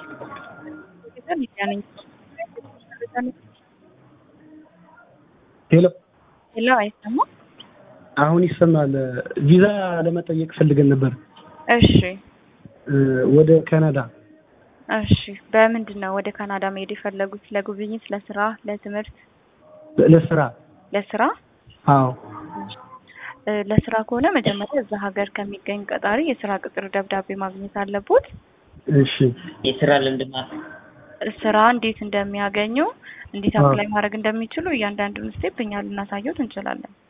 ሄሎ ሄሎ፣ አይሰማም? አሁን ይሰማል። ቪዛ ለመጠየቅ ፈልገን ነበር እሺ፣ ወደ ካናዳ። እሺ። በምንድን ነው ወደ ካናዳ መሄድ የፈለጉት? ለጉብኝት፣ ለስራ፣ ለትምህርት? ለስራ። ለስራ? አዎ። እ ለስራ ከሆነ መጀመሪያ እዛ ሀገር ከሚገኝ ቀጣሪ የስራ ቅጥር ደብዳቤ ማግኘት አለቦት። እሺ የስራ ልምድ ማለት ስራ እንዴት እንደሚያገኙ እንዴት አፕላይ ማድረግ እንደሚችሉ እያንዳንዱን ስቴፕ እኛ ልናሳየውት እንችላለን።